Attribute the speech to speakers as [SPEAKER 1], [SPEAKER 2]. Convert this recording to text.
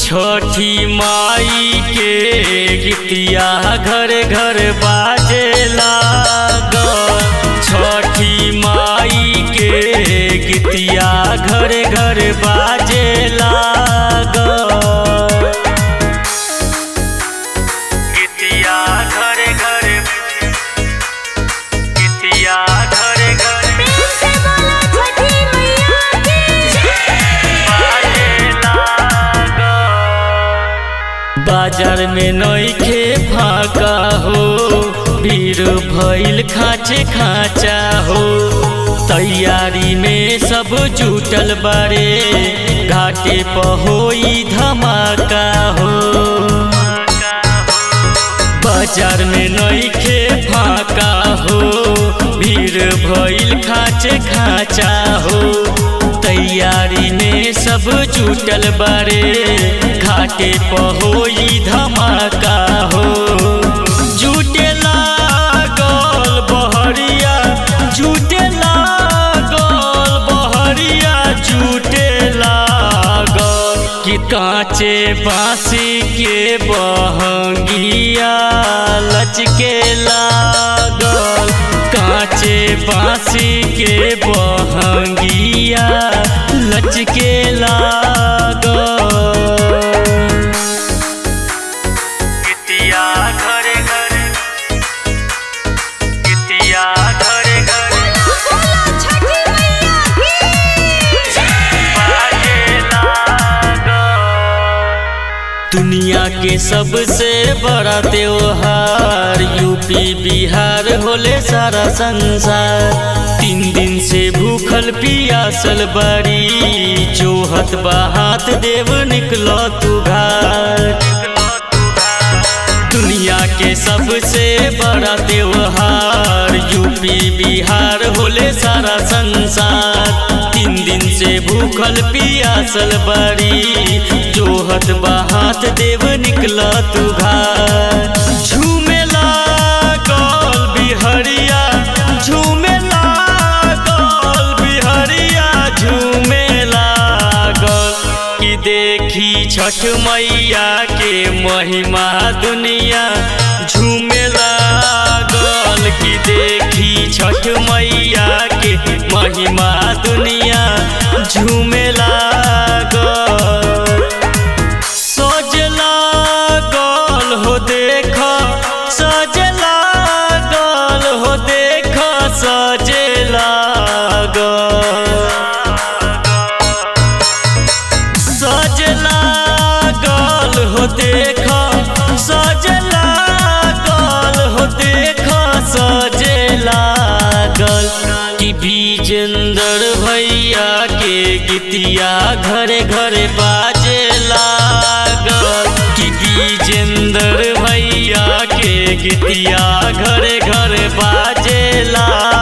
[SPEAKER 1] छठी माई के गीतिया घर घर बाजे लागल छठी माई के गीतिया घर घर बाजे लागल गीतिया घर घर गीतिया घर घर
[SPEAKER 2] प्रेम से बोलो छठी मैया की
[SPEAKER 1] बाजार में नईखे फाका हो भीड़ भइल खाचे खाचा हो तैयारी में सब जुटल बारे घाटे पर होई धमाका हो बाजार में नईखे फाका हो भीड़ भइल खाचे खाचा हो तैयारी में सब जुटल बारे घाटे पर होई धमाका हो जुटे लागल बहरिया जुटे लागल बहरिया जुटे लागल कि कांचे बांसी के बहंगिया लचके लागल कांचे बांसी के बहंगिया लचके लागल कितिया घरे घरे कितिया घरे घरे
[SPEAKER 2] बोलो छठी मैया की
[SPEAKER 1] दुनिया के सबसे बड़ा त्योहार यूपी बिहार होले सारा संसार तीन दिन से भूखल पियासल बड़ी जोहत बहात देव निकलो तू घर दुनिया के सबसे बड़ा त्योहार यूपी बिहार होले सारा संसार तीन दिन से भूखल पियासल बड़ी जोहत बहात देव निकला तू घर झूमे लागल बिहरिया झूमे लागल बिहरिया झूमे लागल कि देखी छठ मैया के महिमा दुनिया झूमे लागल कि देखी छठ मैया के महिमा दुनिया झूमे लागल सज लागल हो देख सज लागल हो देख सजे लागल सज लागल हो देख सज लागल हो देख सजे लागल कि विजेंद्र भैया के गीतिया घरे घरे बाजे लागल कि विजेंद्र भैया के गीतिया घरे घरे बाजे लागल